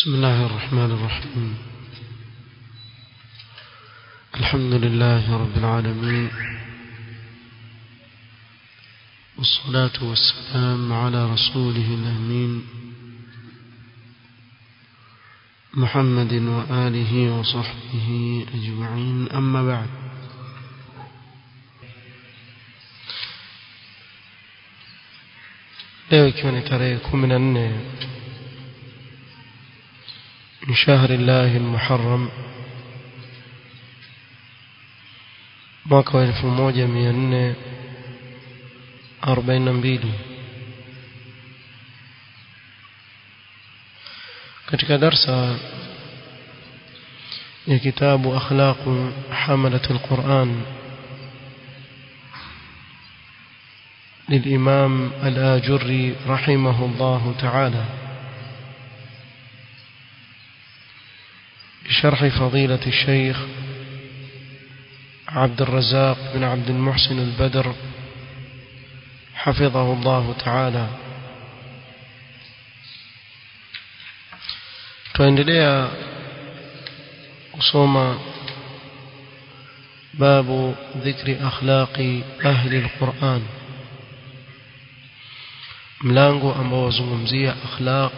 بسم الله الرحمن الرحيم الحمد لله رب العالمين والصلاة والسلام على رسوله الأمين محمد وآله وصحبه أجمعين أما بعد leo ikiwa ni tarehe kumi na nne من شهر الله المحرم mwaka wa elfu moja mia nne arobaini na mbili katika darsa ya kitabu akhlaqu hamalat alquran للإمام الآجري رحمه الله تعالى بشرح فضيلة الشيخ عبد الرزاق بن عبد المحسن البدر حفظه الله تعالى tuendelea kusoma babu dhikri akhlaqi ahli alquran mlango ambao wazungumzia akhlaq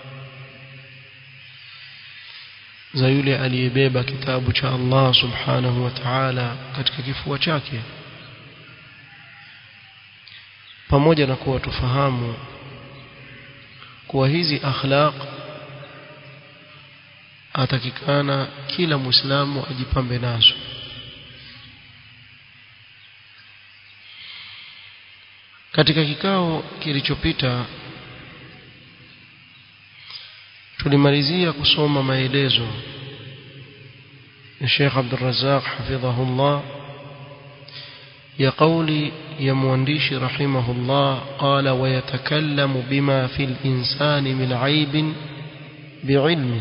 za yule aliyebeba kitabu cha Allah subhanahu wa ta'ala katika kifua chake pamoja na kuwa tufahamu kuwa hizi akhlaq atakikana kila muislamu ajipambe nazo katika kikao kilichopita tulimalizia kusoma maelezo ya Sheikh Abdul Razzaq hafidhahullah ya kauli ya mwandishi rahimahullah qala wa yatakallamu bima fil insani min aibin biilmi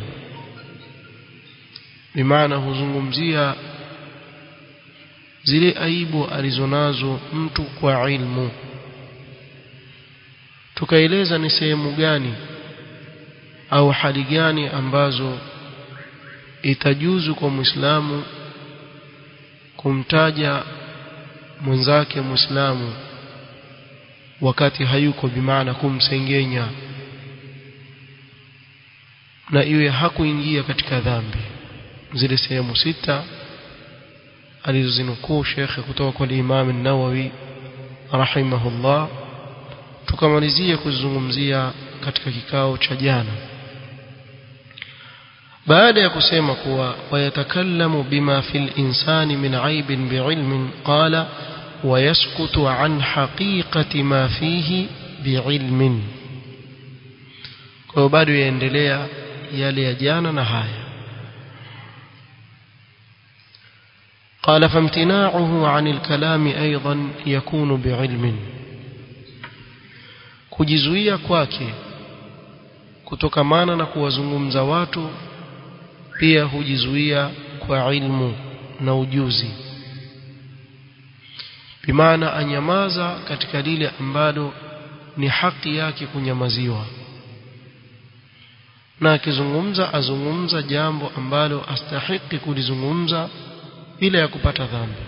bimaana huzungumzia zile aibu alizonazo mtu kwa ilmu tukaeleza ni sehemu gani au hali gani ambazo itajuzu kwa Muislamu kumtaja mwenzake Muislamu wakati hayuko bimaana kumsengenya na iwe hakuingia katika dhambi zile sehemu sita alizozinukuu shekhe kutoka kwa Imam an-Nawawi rahimahullah tukamalizia kuzungumzia katika kikao cha jana baada ya kusema kuwa wayatakallamu bima fil insani min aibin biilmin qala wayaskutu an haqiqati ma fihi biilmin kwa hiyo bado yaendelea yale ya jana na haya قال فامتناعه عن الكلام أيضا يكون بعلم kujizuia kwake kutokamana na kuwazungumza watu pia hujizuia kwa ilmu na ujuzi bimaana anyamaza katika lile ambalo ni haki yake kunyamaziwa na akizungumza azungumza jambo ambalo astahiki kulizungumza bila ya kupata dhambi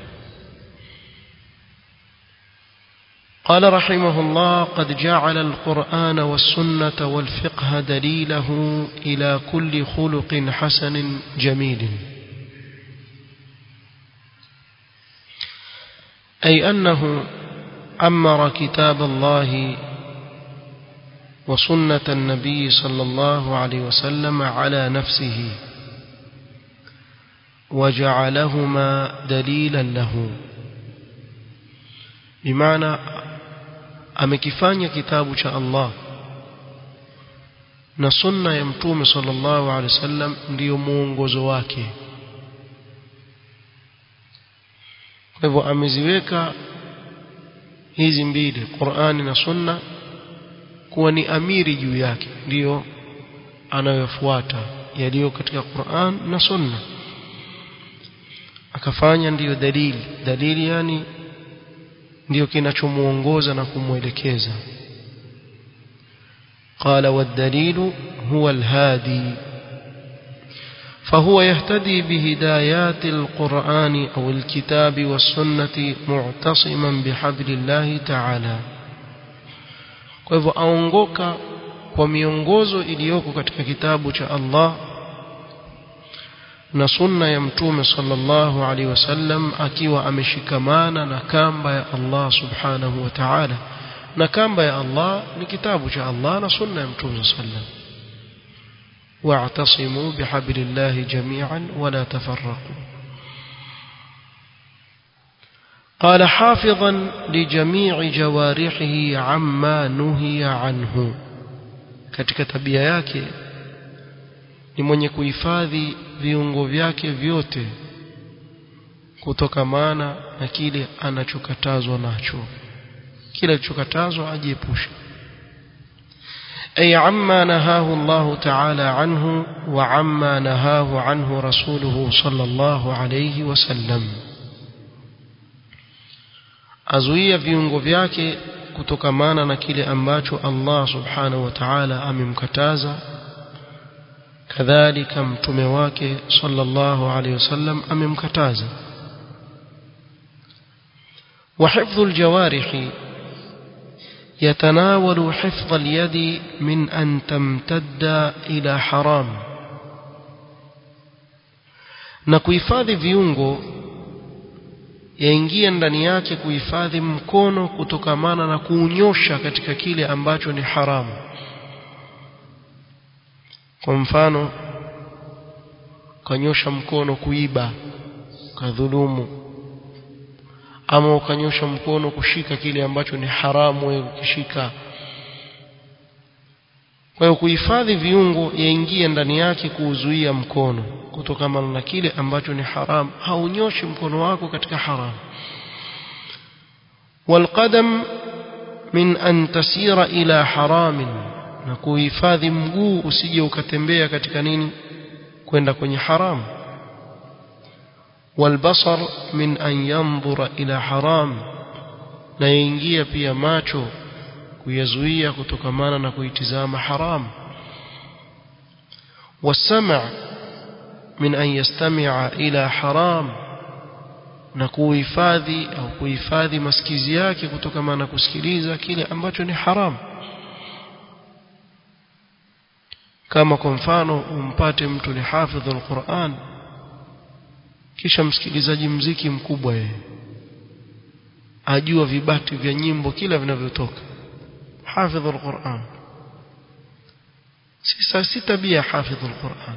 قال رحمه الله قد جعل القرآن والسنة والفقه دليله إلى كل خلق حسن جميل أي أنه أمر كتاب الله وسنة النبي صلى الله عليه وسلم على نفسه وجعلهما دليلا له بمعنى amekifanya kitabu cha Allah na sunna ya mtume sallallahu alaihi wasallam ndiyo muongozo wake kwa hivyo ameziweka hizi mbili Qur'ani na sunna kuwa ni amiri juu yake ndiyo anayofuata yaliyo katika Qur'an na sunna akafanya ndiyo dalili dalili yani ndiyo kinachomuongoza na kumwelekeza قال والدليل هو الهادي فهو يهتدي بهدايات القرآن أو الكتاب والسنة معتصما بحبل الله تعالى kwa hivyo aongoka kwa miongozo iliyoko katika kitabu cha Allah na sunna ya mtume sallallahu alaihi wasallam akiwa ameshikamana na kamba ya Allah subhanahu wa ta'ala na kamba ya Allah ni kitabu cha Allah na sunna ya mtume sallam واعتصموا بحبل الله جميعا ولا تفرقوا قال حافظا لجميع جوارحه عما نهي عنه katika tabia yake ni mwenye kuhifadhi viungo vyake vyote kutokamana na kile anachokatazwa nacho kile alichokatazwa ajiepushe أي عما نهاه الله تعالى عنه وعما نهاه عنه رسوله صلى الله عليه وسلم azuia viungo vyake kutokamana na kile ambacho Allah subhanahu wa ta'ala amemkataza kadhalika mtume wake sallallahu alayhi wasallam amemkataza wa hifdhul jawarihi يتناول حفظ اليد من أن تمتد إلى حرام na kuhifadhi viungo yaingia ndani yake kuhifadhi mkono kutokamana na kuunyosha katika kile ambacho ni haramu kwa mfano ukanyosha mkono kuiba kadhulumu ama ukanyosha mkono kushika kile ambacho ni haramu wewe ukishika kwa hiyo kuhifadhi viungo yaingia ndani yake kuuzuia mkono kutokana na kile ambacho ni haram haunyoshi mkono wako katika haram والقدم من أن تسير إلى حرام na kuhifadhi mguu usije ukatembea katika nini kwenda kwenye haramu والبصر من أن ينظر إلى حرام na yaingia pia macho kuyazuia kutokamana na kuitizama haram والسمع من أن يستمع إلى حرام na kuhifadhi au kuhifadhi masikizi yake kutokamana na kusikiliza kile ambacho ni haram kama kwa mfano umpate mtu ni hafidhul Qur'an kisha msikilizaji mziki mkubwa yeye ajua vibati vya nyimbo kila vinavyotoka hafidhul Qur'an sisa si tabia hafidhul Qur'an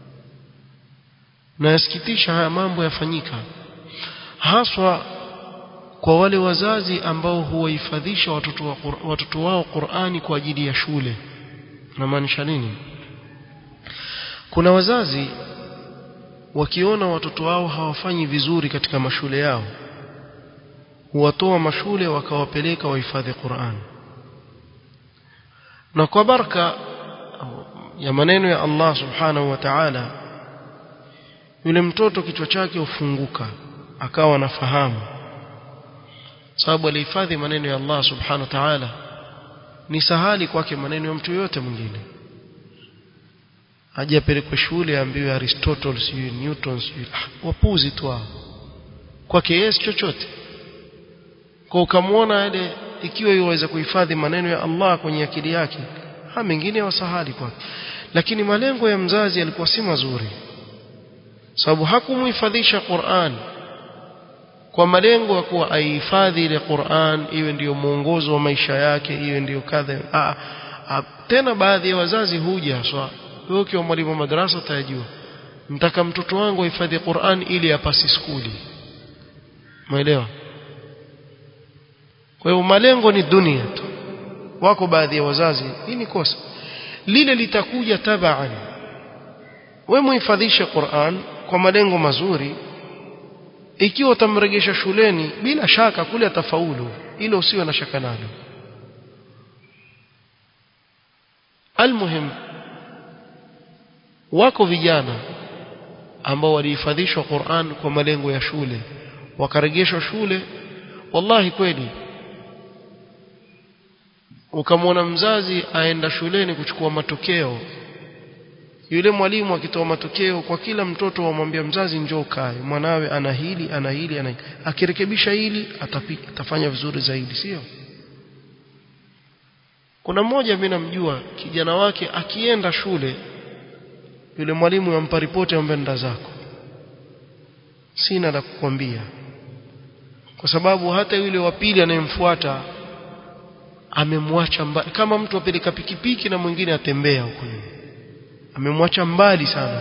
na yasikitisha haya mambo yafanyika haswa kwa wale wazazi ambao huwahifadhisha watoto, wa, watoto wao Qur'ani kwa ajili ya shule namaanisha nini kuna wazazi wakiona watoto wao hawafanyi vizuri katika mashule yao huwatoa mashule wakawapeleka wahifadhi Qur'an na kwa baraka ya maneno ya Allah subhanahu wa ta'ala yule mtoto kichwa chake hufunguka akawa anafahamu sababu alihifadhi maneno ya Allah subhanahu wa ta'ala ni sahali kwake maneno ya mtu yote mwingine aje apelekwe shule aambiwe Aristotle sijui Newton sijui ah, wapuzi tu hao kwake yeye chochote kwa ukamwona ile ikiwa yuweza kuhifadhi maneno ya Allah kwenye akili yake ha mengine wasahali kwake lakini malengo ya mzazi yalikuwa si mazuri sababu hakumhifadhisha Qur'an kwa malengo ya kuwa aihifadhi ile Qur'an iwe ndiyo mwongozo wa maisha yake iwe ndiyo kadha tena baadhi ya wazazi huja swa wewe ukiwa mwalimu wa madrasa utajua mtaka mtoto wangu ahifadhi Qur'an ili apasi skuli umeelewa kwa hiyo malengo ni dunia tu wako baadhi ya wazazi hii ni kosa lile litakuja tabaan wewe muhifadhishe Qur'an kwa malengo mazuri ikiwa utamregesha shuleni bila shaka kule atafaulu ile usiwe na shaka nalo almuhim wako vijana ambao walihifadhishwa Qur'an kwa malengo ya shule wakarejeshwa shule wallahi kweli ukamwona mzazi aenda shuleni kuchukua matokeo yule mwalimu akitoa matokeo kwa kila mtoto wamwambia mzazi njoo kae mwanawe ana hili ana hili ana hili akirekebisha hili atapi, atafanya vizuri zaidi sio kuna mmoja mimi namjua kijana wake akienda shule yule mwalimu yampa ripoti ambaye nda zako sina la kukwambia kwa sababu hata yule wa pili anayemfuata amemwacha mbali kama mtu apeleka pikipiki na mwingine atembea huko nyuma amemwacha mbali sana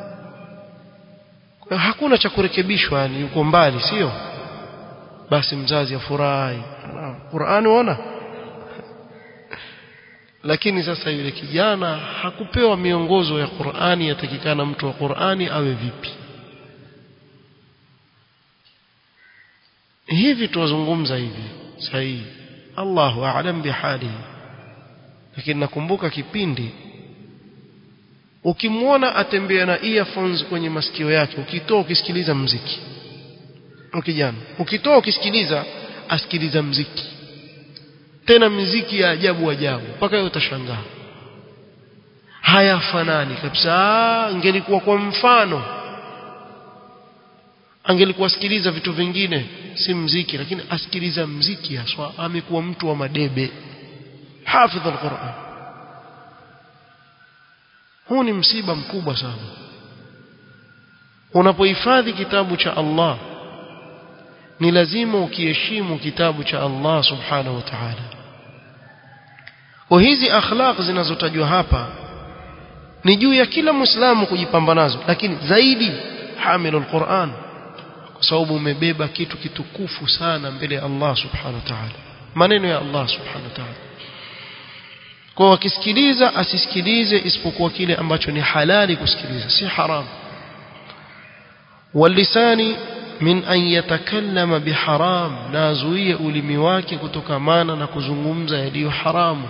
kwa hakuna cha kurekebishwa yani yuko mbali sio basi mzazi afurahi Qur'ani uona lakini sasa yule kijana hakupewa miongozo ya Qur'ani yatakikana mtu wa Qur'ani awe vipi hivi tuwazungumza hivi sahihi Allahu a'lam bihalihi lakini nakumbuka kipindi ukimwona atembea na earphones kwenye masikio yake ukitoa ukisikiliza mziki ukijana ukitoa ukisikiliza asikiliza mziki tena miziki ya ajabu ajabu mpaka wewe utashangaa hayafanani kabisa angelikuwa kwa mfano angelikuwa sikiliza vitu vingine si mziki lakini asikiliza mziki haswa amekuwa mtu wa madebe hafidh alquran huu ni msiba mkubwa sana unapohifadhi kitabu cha Allah ni lazima ukiheshimu kitabu cha Allah subhanahu wa ta'ala kwa hizi akhlaq zinazotajwa hapa ni juu ya kila muislamu kujipamba nazo lakini zaidi hamilul Qur'an kwa sababu umebeba kitu kitukufu sana mbele ya Allah subhanahu wa ta'ala maneno ya Allah subhanahu wa ta'ala kwa wakisikiliza asisikilize isipokuwa kile ambacho ni halali kusikiliza si haram walisani min an yatakallama biharam na azuie ulimi wake kutokamana na kuzungumza yaliyo haramu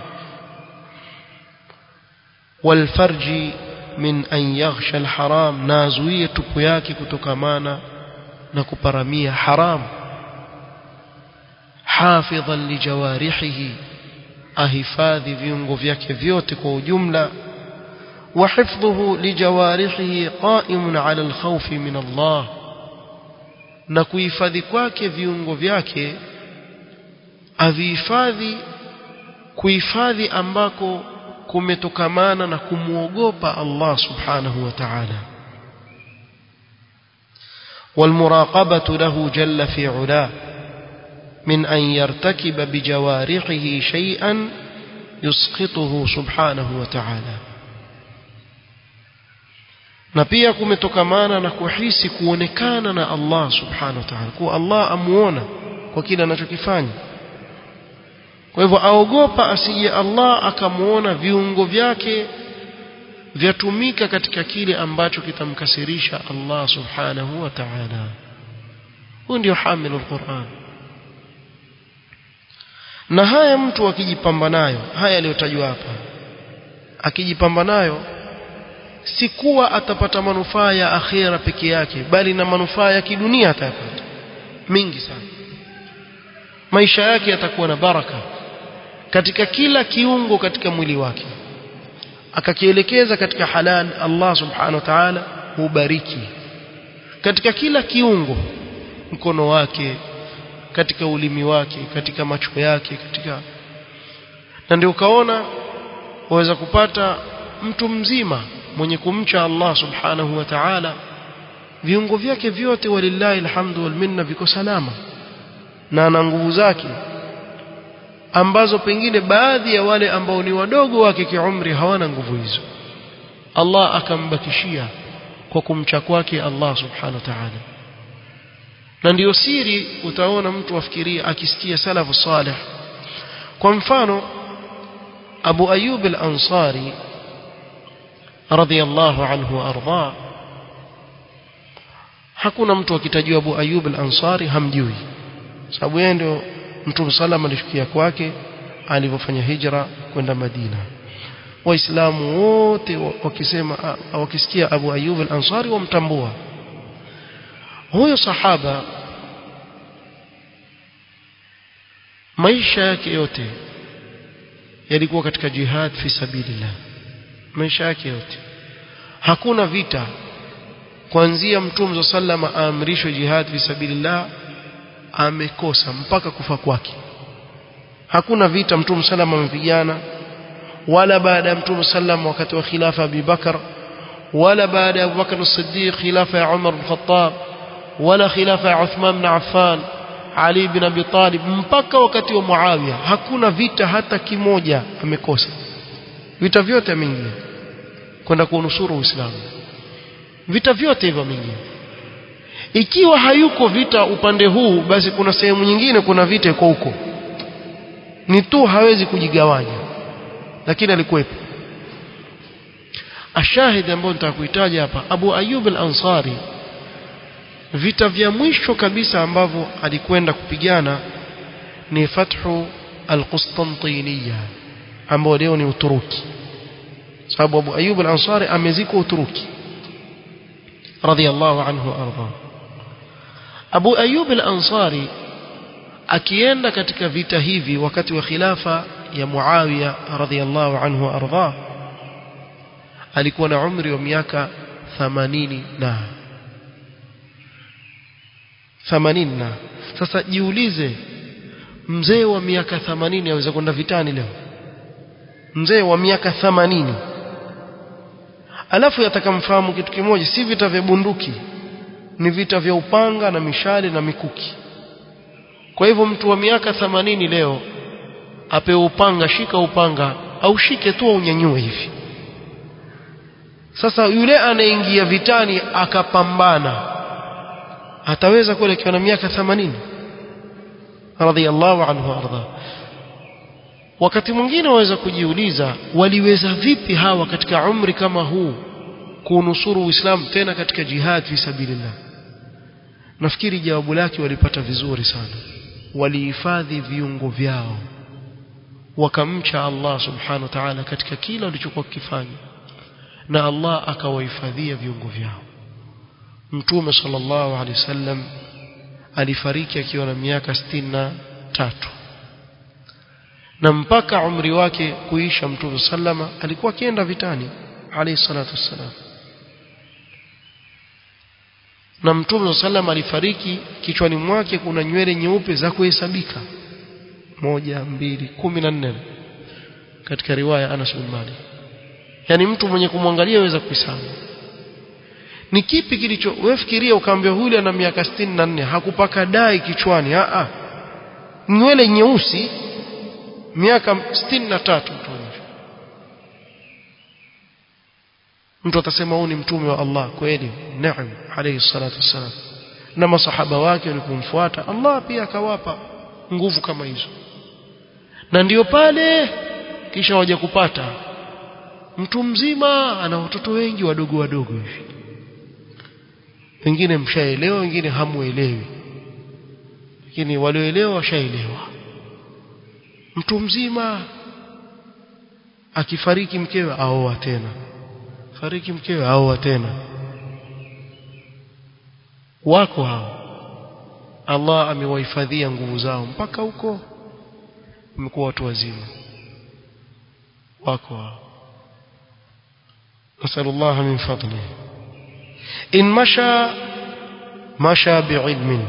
walfarji min an yaghsha alharam na azuie tupu yake kutokamana na kuparamia haramu hafidhan lijawarihihi ahifadhi viungo vyake vyote kwa ujumla وحفظه لجوارحه قائم على الخوف من الله na kuhifadhi kwake viungo vyake avihifadhi kuhifadhi ambako kumetokamana na kumwogopa Allah subhanahu wa ta'ala والمراقبة له جل في علاه من أن يرتكب بجوارحه شيئا يسقطه سبحانه وتعالى na pia kumetokamana na kuhisi kuonekana na Allah subhanahu wa ta'ala kuwa Allah amuona kwa kile anachokifanya kwa hivyo aogopa asije Allah akamuona viungo vyake vyatumika katika kile ambacho kitamkasirisha Allah subhanahu wa ta'ala huyu ndio hamilu alquran na haya mtu akijipamba nayo haya yaliyotajwa hapa akijipamba nayo si kuwa atapata manufaa ya akhira peke yake bali na manufaa ya kidunia atayapata mingi sana maisha yake yatakuwa na baraka katika kila kiungo katika mwili wake akakielekeza katika halal Allah subhanahu wa ta'ala hubariki katika kila kiungo mkono wake katika ulimi wake katika macho yake katika na ndio ukaona waweza kupata mtu mzima mwenye kumcha Allah subhanahu wa ta'ala viungo vyake vyote walillahi alhamdu wal minna viko salama na ana nguvu zake ambazo pengine baadhi ya wale ambao ni wadogo wake kiumri hawana nguvu hizo Allah akambakishia kwa kumcha kwake Allah subhanahu wa ta'ala na ndiyo siri utaona mtu afikiria akisikia salafu salih kwa mfano Abu Ayyub al-Ansari radhiyallahu anhu arda hakuna mtu akitajua Abu Ayyub al-Ansari hamjui sababu yeye ndio Mtume sallam alishukia kwake alipofanya hijra kwenda Madina waislamu wote wakisema wakisikia Abu Ayyub al-Ansari wamtambua huyo sahaba maisha yake yote yalikuwa katika jihad fi sabilillah maisha yake yote hakuna vita kuanzia mtume sallama aamrishwe jihad fi sabilillah amekosa mpaka kufa kwake hakuna vita mtume sallama amepigana wala baada ya mtume sallam wakati wa khilafa Abi Bakar wala baada ya Abu Bakar as-Siddiq khilafa ya Umar bin Khattab wala khilafa ya Uthman bin Affan Ali bin Abi Talib mpaka wakati wa Muawiya hakuna vita hata kimoja amekosa vita vyote ameingia kwenda kuunusuru Uislamu vita vyote hivyo ameingia ikiwa hayuko vita upande huu basi kuna sehemu nyingine kuna vita iko huko ni tu hawezi kujigawanya lakini alikuwepo ashahidi ambayo nitakuitaja hapa Abu Ayyub al-Ansari vita vya mwisho kabisa ambavyo alikwenda kupigana ni fathu al-Qustantiniya ambao leo ni Uturuki sababu Abu Ayyub al-Ansari amezikwa Uturuki radiyallahu anhu arda Abu Ayyub al-Ansari akienda katika vita hivi wakati wa khilafa ya Muawiya radhiyallahu anhu arda alikuwa na umri wa miaka 80 na 80 na sasa jiulize mzee wa miaka 80 aweza kwenda vitani leo mzee wa miaka 80 alafu yatakamfahamu kitu kimoja si vita vya bunduki ni vita vya upanga na mishale na mikuki kwa hivyo mtu wa miaka 80 leo apewe upanga shika upanga au shike tu unyanyue hivi sasa yule anaingia vitani akapambana ataweza kweli akiwa na miaka 80 radhiallahu anhu arda wakati mwingine waweza kujiuliza waliweza vipi hawa katika umri kama huu kunusuru uislamu tena katika jihad fi sabilillah nafikiri jawabu lake walipata vizuri sana walihifadhi viungo vyao wakamcha Allah subhanahu wa ta'ala katika kila walichokuwa kifanya na Allah akawahifadhia viungo vyao Mtume sallallahu alaihi wasallam alifariki akiwa na miaka tatu na mpaka umri wake kuisha Mtume sallama alikuwa akienda vitani alayhi salatu wassalam na Mtume sallama alifariki kichwani mwake kuna nywele nyeupe za kuhesabika moja mbili kumi na nne katika riwaya Anas bin Malik yani mtu mwenye kumwangalia aweza kuhesabu ni kipi kilicho wewe fikiria ukaambia huyu ana miaka 64 hakupaka dai kichwani a a nywele nyeusi miaka 63 mtu mtu atasema huyu ni mtume wa Allah kweli naam alayhi salatu wassalam na masahaba wake walipomfuata Allah pia akawapa nguvu kama hizo na ndiyo pale kisha waje kupata mtu mzima ana watoto wengi wadogo wadogo hivi wengine mshaelewa wengine hamuelewi lakini walioelewa washaelewa mtu mzima akifariki mkewe aoa tena fariki mkewe aoa tena wako hao Allah amewahifadhia nguvu zao mpaka huko wamekuwa watu wazima wako hao نسأل الله من فضله إن مشى مشى بعلم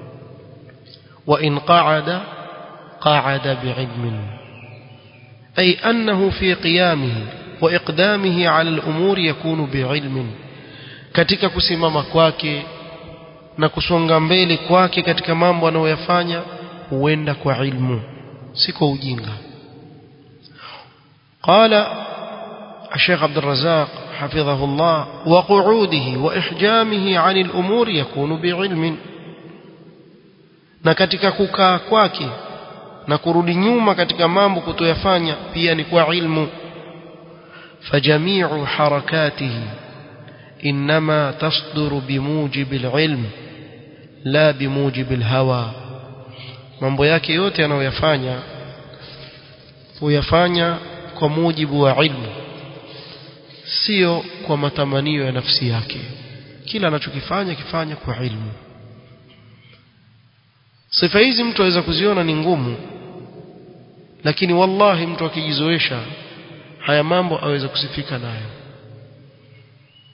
وإن قعد قعد بعلم أي أنه في قيامه وإقدامه على الأمور يكون بعلم katika kusimama kwake na kusonga mbele kwake katika mambo anayoyafanya huenda kwa ilmu si kwa ujinga qala الشيخ عبد الرزاق حفظه الله وقعوده وإحجامه عن الأمور يكون بعلم na katika kukaa kwake na kurudi nyuma katika mambo kutoyafanya pia ni kwa ilmu fajamiu harakatihi inma tasduru bimujibi alilm la bimujibi alhawa mambo yake yote anayoyafanya huyafanya kwa mujibu wa ilmu sio kwa matamanio ya nafsi yake kila anachokifanya kifanya kwa ilmu sifa hizi mtu aweza kuziona ni ngumu lakini wallahi mtu akijizoesha haya mambo aweza kusifika nayo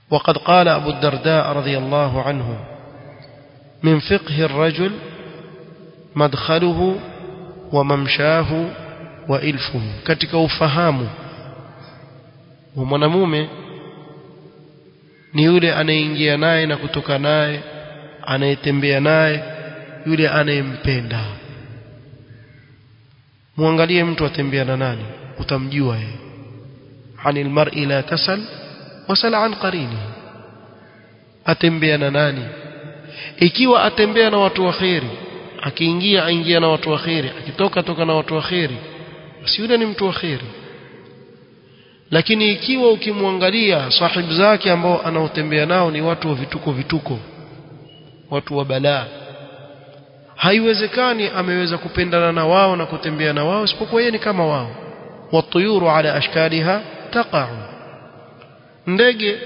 وقد قال أبو الدرداء رضي الله عنه من فقه الرجل مدخله وممشاه وإلفه katika ufahamu wa mwanamume ni yule anayeingia naye na kutoka naye anayetembea naye yule anayempenda muangalie mtu atembea na nani utamjua yeye anil mar'i la tasal wasal an qarini atembea na nani ikiwa atembea na watu waheri akiingia aingia na watu waheri akitoka toka na watu waheri basi yule ni mtu waheri lakini ikiwa ukimwangalia sahibu zake ambao anaotembea nao ni watu wa vituko vituko watu wa balaa haiwezekani ameweza kupendana na wao na kutembea na wao isipokuwa yeye ni kama wao watuyuru ala ashkaliha taqa'u ndege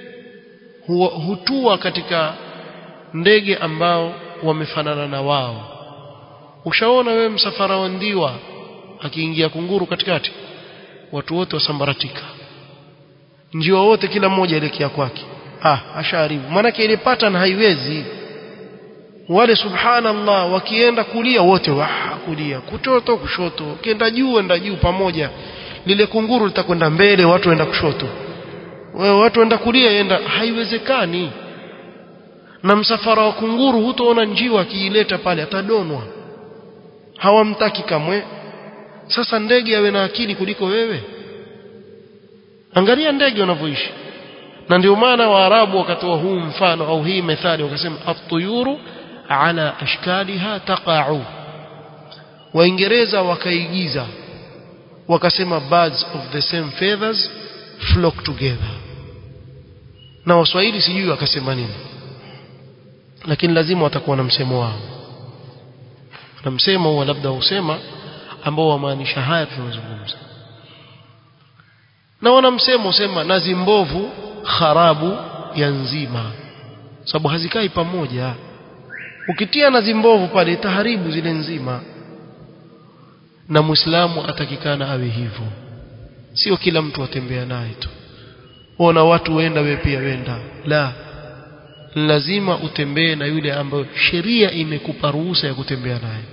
hutua katika ndege ambao wamefanana na wao ushaona wewe msafara wa ndiwa akiingia kunguru katikati watu wote wasambaratika njiwa wote kila mmoja elekea kwake ah asharibu maanake ile pattern haiwezi wale subhanallah wakienda kulia wote wa kulia kutoto kushoto ukienda juu enda juu pamoja lile kunguru litakwenda mbele watu waenda kushoto wewe watu waenda kulia enda haiwezekani na msafara wa kunguru hutoona njiwa akiileta pale atadonwa hawamtaki kamwe sasa ndege awe na akili kuliko wewe angalia ndege wanavyoishi na ndio maana waarabu wakatoa huu mfano au hii methali wakasema at-tuyuru ala ashkaliha taqa'u waingereza wakaigiza wakasema birds of the same feathers flock together na waswahili sijui wakasema nini lakini lazima watakuwa na msemo wao na msemo huo labda usema ambao wamaanisha haya tunazungumza na wana msemo usema nazi mbovu kharabu ya nzima sababu hazikai pamoja ukitia nazi mbovu pale itaharibu zile nzima na muislamu atakikana awe hivyo sio kila mtu atembea naye tu ona watu wenda we pia wenda la lazima utembee na yule ambayo sheria imekupa ruhusa ya kutembea naye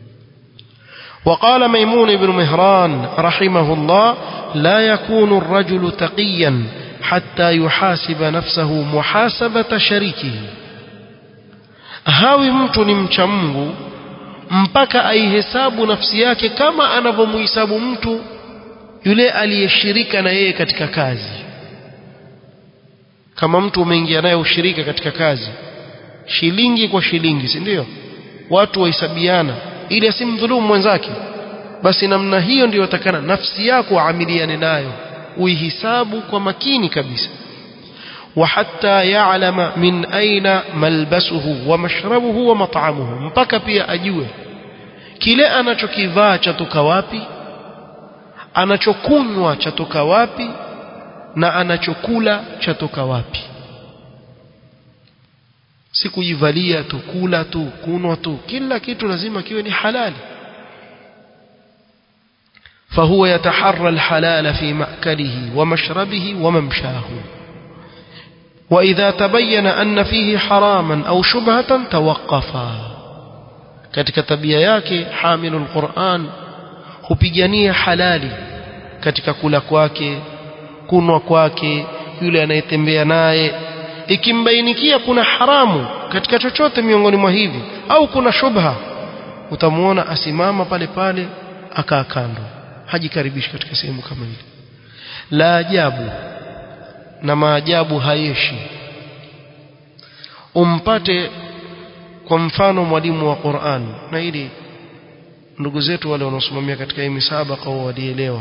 وقال ميمون بن مهران رحمه الله لا يكون الرجل تقيا حتى يحاسب نفسه محاسبة شريكه hawi mtu ni mcha Mungu mpaka aihesabu nafsi yake kama anavyomhisabu mtu yule aliyeshirika na yeye katika kazi kama mtu umeingia naye ushirika katika kazi shilingi kwa shilingi si ndio watu wahesabiana ili asimdhulumu mwenzake basi namna hiyo ndiyo takana nafsi yako amiliane nayo uihisabu kwa makini kabisa وحتى يعلم من أين ملبسه ومشربه ومطعمه mpaka pia ajue kile anachokivaa chatoka wapi anachokunywa chatoka wapi na anachokula chatoka wapi si kujivalia tu kula tu kunwa tu kila kitu lazima kiwe ni halali فهو يتحرى الحلال في مأكله ومشربه وممشاه وإذا تبين أن فيه حراما أو شبهة توقفا katika tabia yake hamilul Qur'an hupigania halali katika kula kwake kunwa kwake yule anayetembea naye ikimbainikia kuna haramu katika chochote miongoni mwa hivi au kuna shubha utamuona asimama pale pale akaa kando hajikaribishi katika sehemu kama ile la ajabu na maajabu hayeshi umpate kwa mfano mwalimu wa Qur'an na ili ndugu zetu wale wanaosimamia katika hii misabaka walielewa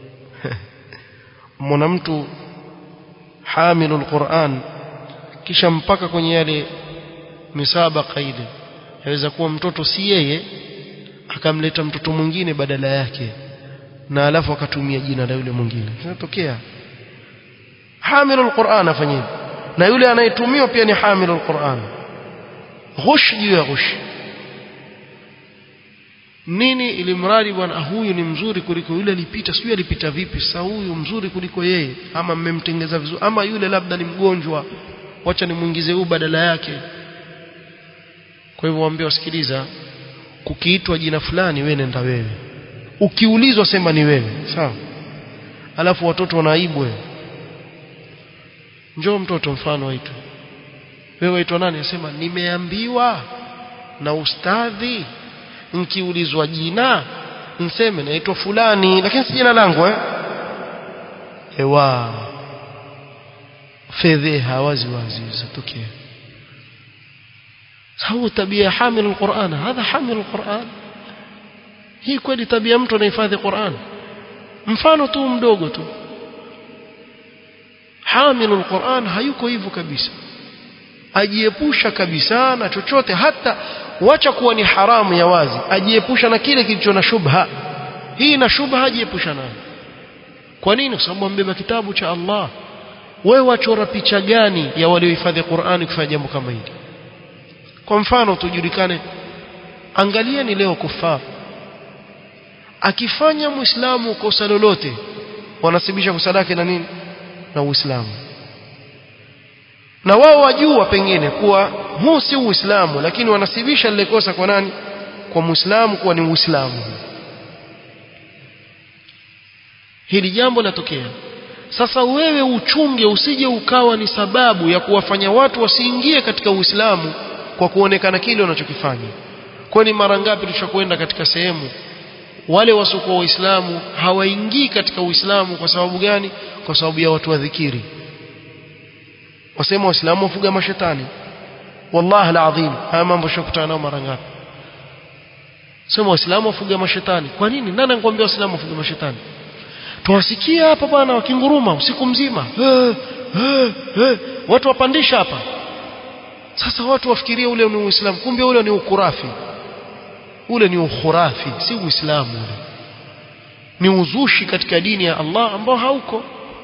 mwana mtu hamilul Qur'an kisha mpaka kwenye yale misabaka ile yaweza kuwa mtoto si yeye akamleta mtoto mwingine badala yake na alafu akatumia jina la yule mwingine inatokea hamilul Qur'an afanye na yule anayetumiwa pia ni hamilul Qur'an ghush juu ya ghush nini ili mradi bwana huyu ni mzuri kuliko yule alipita sijui alipita vipi sasa huyu mzuri kuliko yeye ama mmemtengeza vizuri ama yule labda ni mgonjwa wacha nimuingize huyu badala yake kwa hivyo waambie wasikiliza kukiitwa jina fulani wewe nenda wewe ukiulizwa sema ni wewe sawa alafu watoto wanaibu wewe njoo mtoto mfano waitwa wewe waitwa nani asema nimeambiwa na ustadhi nkiulizwa jina nseme naitwa fulani lakini si jina langu eh ewa fedheha wazi wazi zitokea هو tabia حامل القرآن هذا حامل القرآن hii kweli tabia mtu anahifadhi Qur'an mfano tu mdogo tu hamilu alquran hayuko hivyo kabisa ajiepusha kabisa na chochote hata wacha kuwa ni haramu ya wazi ajiepusha na kile kilicho na shubha hii na shubha ajiepusha nayo kwa nini kwa sababu ambeba kitabu cha Allah wewe wachora picha gani ya waliohifadhi Qur'ani kufanya jambo kama hili kwa mfano tujulikane angalieni leo kufaa akifanya muislamu kosa lolote wanasibisha kosa lake na nini na uislamu na wao wajua pengine kuwa huu si uislamu lakini wanasibisha lile kosa kwa nani kwa muislamu kuwa ni uislamu hili jambo latokea sasa wewe uchunge usije ukawa ni sababu ya kuwafanya watu wasiingie katika uislamu kwa kuonekana kile wanachokifanya kwani mara ngapi tushakwenda katika sehemu wale wasiokuwa waislamu hawaingii katika uislamu kwa sababu gani kwa sababu ya watu wa dhikiri wasema waislamu wafuga mashetani wallahi alazim haya mambo shakutana nao mara ngapi sema waislamu wafuga mashetani kwa nini nani anakuambia waislamu wafuga mashetani tuwasikia hapa bwana wakinguruma usiku mzima he, he, he. watu wapandisha hapa sasa watu wafikiria ule ni uislamu kumbe ule ni ukurafi ule ni ukhurafi si uislamu ule ni uzushi katika dini ya Allah ambao hauko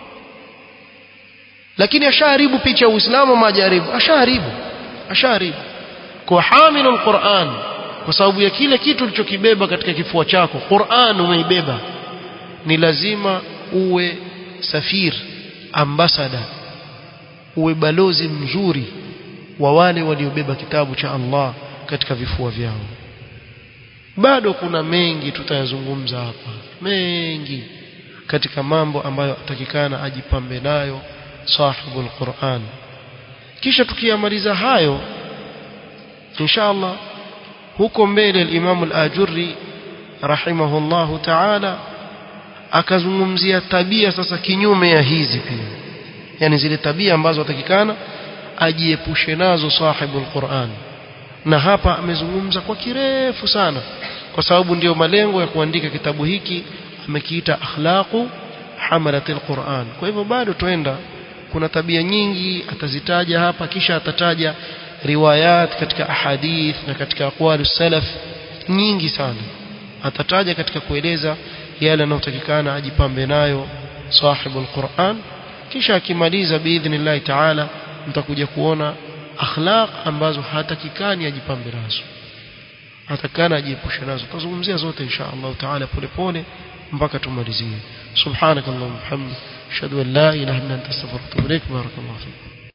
lakini ashaharibu picha ya uislamu majaribu ashaharibu ashaharibu kwa hamilu alquran kwa sababu ya kile kitu ulichokibeba katika kifua chako Qur'an umeibeba ni lazima uwe safir ambasada uwe balozi mzuri wa wale waliobeba kitabu cha Allah katika vifua vyao bado kuna mengi tutayazungumza hapa mengi katika mambo ambayo atakikana ajipambe nayo sahibul Qur'an kisha tukiyamaliza hayo inshallah huko mbele al-Imam al-Ajurri rahimahullahu ta'ala akazungumzia tabia sasa kinyume ya hizi pia yani zile tabia ambazo atakikana ajiepushe nazo sahibul Qur'an na hapa amezungumza kwa kirefu sana kwa sababu ndiyo malengo ya kuandika kitabu hiki amekiita akhlaqu hamalatil Qur'an kwa hivyo bado tuenda kuna tabia nyingi atazitaja hapa kisha atataja riwayat katika ahadith na katika aqwalu salaf nyingi sana atataja katika kueleza yale yanayotakikana ajipambe nayo sahibul Qur'an kisha akimaliza biidhnillah ta'ala mtakuja kuona akhlaq ambazo hatakikani ajipambe nazo hatakana ajiepushe nazo tuzungumzia zote insha Allah taala polepole mpaka tumalizie subhanakallahumma hamdika ashhadu an la ilaha illa anta astaghfiruka wa atubu ilaik barakallahu fik